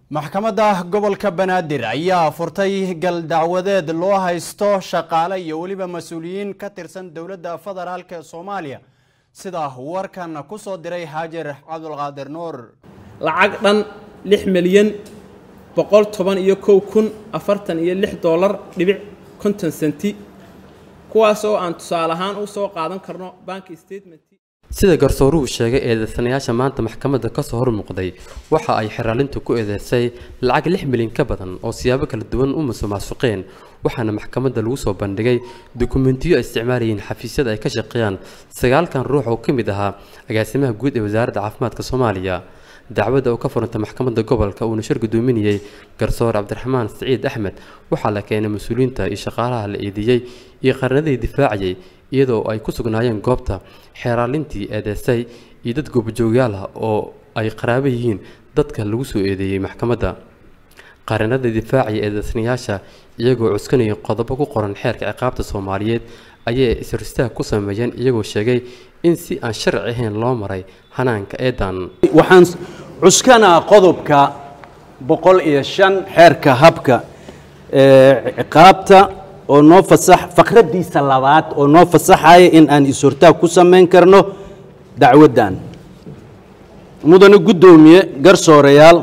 maxkamadda gobolka banaadir ayaa furtay gal dacwadeed loo haysto shaqaale iyo weliba mas-uuliyiin ka tirsan dowladda federaalk ee soomaaliya sida warkan ku soo diray xaajar cabdulqaadir nuur lacag dhan lix milyan boqol toban iyo kow kun afartan iyo lix doolar dhibic konton senti kuwaas oo aan tusaale ahaan u soo qaadan karno bank statement sida garsooruhu sheegay eedeysanayaasha maanta maxkamadda kasoo hor muuqday waxa ay xiraalintu ku eedeysay lacag lix milyan ka badan oo siyaabo kala duwan u musuqmaasuqeen waxaana maxkamadda lagu soo bandhigay dukumentiyo ay isticmaalayeen xafiisyada ay ka shaqeeyaan sagaalkan ruux oo ka mid ahaa agaasimaha guud ee wasaaradda caafimaadka soomaaliya dacwadda oo ka furantay maxkamadda gobolka uuna shir gudoominayey garsoor cabdiraxmaan siciid axmed waxaa la keenay mas-uuliyiinta iyo shaqaalaha la eedeeyey iyo qarnadii difaacayay iyadoo ay ku sugnaayeen goobta xeeraalintii eedeysay iyo dad goobjoogyaal ah oo ay qaraabo yihiin dadka lagu soo eedeeyey maxkamadda qarinada difaacaya eedeysanayaasha iyagoo cuskanaya qodobo ku qoran xeerka ciqaabta soomaaliyeed ayay isristaag ku sameeyeen iyagoo sheegay in si aan sharci ahayn loo maray hanaanka eedan waxaan cuskanaa qodobka boqol iyo shan xeerka habka ciqaabta oo noo fasax fakradiisa labaad oo noo fasaxaya in aan is-hortaag ku samayn karno dacwaddan mudane guddoomiye garsoorayaal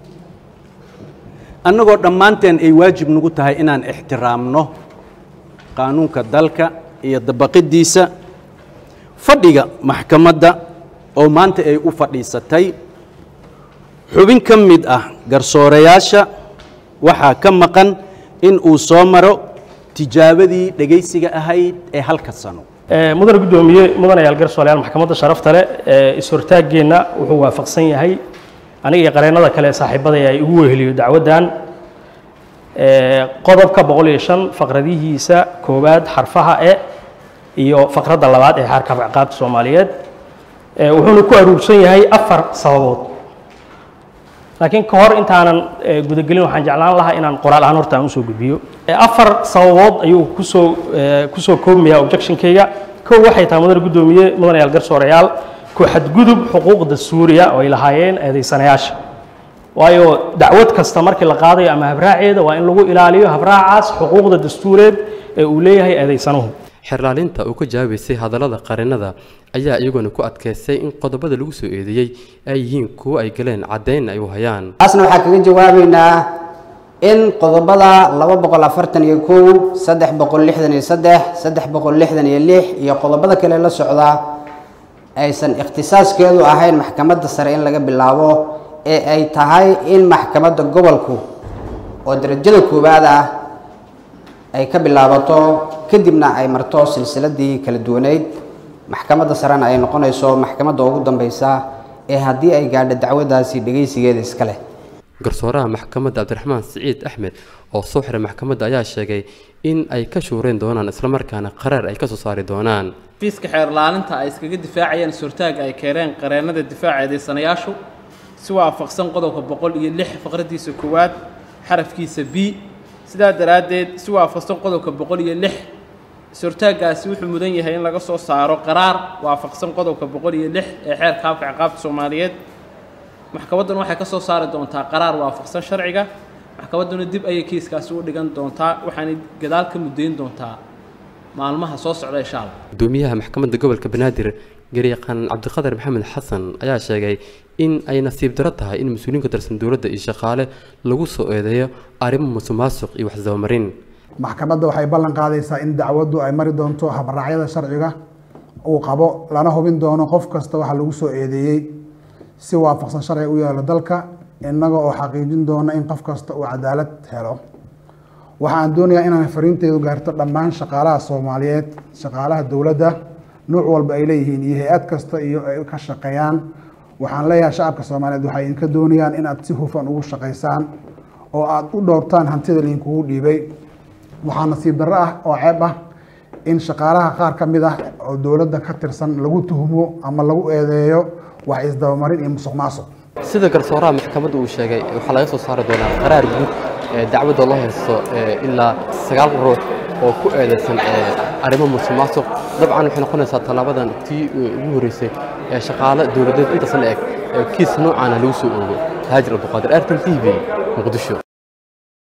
annagoo dhammaanteen ay waajib nagu tahay inaan ixtiraamno qaanuunka dalka iyo dabaqidiisa fadhiga maxkamadda oo maanta ay u fadhiisatay xubin ka mid ah garsoorayaasha waxaa ka maqan in uu soo maro tijaabadii dhegaysiga ahayd ee halka sano mudane guddoomiye mudanayaal garsoorayaal maxkamadda sharafta leh is-hortaaggeenna wuxuu waafaqsan yahay aniga iyo qareennada kale ee saaxiibadaya ay ugu weheliyo dacwaddan qodobka boqol iyo shan faqradihiisa koowaad xarfaha e iyo faqradda labaad ee xaarka ciqaabta soomaaliyeed wuxuuna ku aruursan yahay afar sababood laakiin ka hor intaanan gudagelin waxaan jeclaan lahaa inaan qoraal ahaan horta aan usoo gudbiyo afar sababood ayuu kusoo kusoo koobmaya objectionkayga kow waxay tahay mudane guddoomiye mudanayaal garsoorayaal ku xadgudub xuquuqda suuriya oo ay lahaayeen eedaysanayaasha waayo dacwad kasta markii la qaadayo ama habraaceeda waa in lagu ilaaliyo habraacaas xuquuqda dastuureed ee uu leeyahay eedaysanuhu xerlaalinta uu ka jawaabaysay hadallada qarinada ayaa iyaguna ku adkaystay in qodobada lagu soo eedeeyey ay yihiin kuwo ay galeen caddayn ay u hayaan taasna waxaa kaga jawaabaynaa in qodobada laba boqol afartan iyo kow saddex boqol lixdan iyo saddex saddex boqol lixdan iyo lix iyo qodobada kale la socdaa aysan ikhtisaaskeedu ahayn maxkamadda sare in laga bilaabo ee ay tahay in maxkamadda gobolku oo darajada koowaad ah ay ka bilaabato kadibna ay marto silsiladii kala duwaneyd maxkamadda sarena ay noqonayso maxkamadda ugu dambeysa ee haddii ay gaadho dacwadaasi dhegaysigeeda iska leh garsooraha maxkamadda cabdiraxmaan siciid axmed oo soo xiray maxkamadda ayaa sheegay in ay ka shuureen doonaan islamarkaana qaraar ay ka soo saari doonaan fiiska xeerlaalinta ay iskaga difaacayeen suurtaaga ay keeneen qareennada difaaca eedeysanayaashu si waafaqsan qodobka boqol iyo lix faqradiisa koowaad xarafkiisa b sidaa daraaddeed si waafaqsan qodobka boqol iyo lix suurtaaggaasi wuxuu mudan yahay in laga soo saaro qaraar waafaqsan qodobka boqol iyo lix ee xeerka habka ciqaabta soomaaliyeed maxkamadduna waxay ka soo saari doontaa qaraar waafaqsan sharciga maxkamadduna dib ayay kiiskaasi u dhigan doontaa waxaanay gadaal ka muddayn doontaa maalmaha soo socda insha allah gudoomiyaha maxkamadda gobolka banaadir garyaqaan cabdiqadar maxamed xasan ayaa sheegay in ay nasiib daro tahay in mas-uuliyiin ka tirsan dowladda iyo shaqaale lagu soo eedeeyo arrimo musuqmaasuq iyo waxsdabamarin maxkamadda waxay ballan qaadaysaa in dacwaddu ay mari doonto habraacyada sharciga uu qabo lana hubin doono qof kasta waxa lagu soo eedeeyey si waafaqsan sharciga u yaalo dalka innaga oo xaqiijin doona in qof kasta uu cadaalad helo waxaan doonayaa inaan fariinteedu gaarto dhammaan shaqaalaha soomaaliyeed shaqaalaha dowladda nuuc walba ay leeyihiin iyo hay-ad kasta iyo ay ka shaqeeyaan waxaan leeyahay shacabka soomaaliyeed waxay idinka doonayaan inaad si hufan ugu shaqaysaan oo aada u dhowrtaan hantida idinkugu dhiibay waxaa nasiib darro ah oo ceeb ah in shaqaalaha qaar ka mid ah oo dowladda ka tirsan lagu tuhmo ama lagu eedeeyo wax isdabamarin iyo musuq maasuq sida garsooraha maxkamadda uu sheegay waxaa laga soo saari doonaa qaraar guud ee dacwadda loo haysto ilaa sagaal ruux oo ku eedeysan arrimo musuqmaasuq dabcan waxay noqonaysaa tallaabadan tii ugu horreysay ee shaqaale dowladeed intaas la eg ee kiis noocaana lagu soo oogo haajir abduqaadir artan t v muqdisho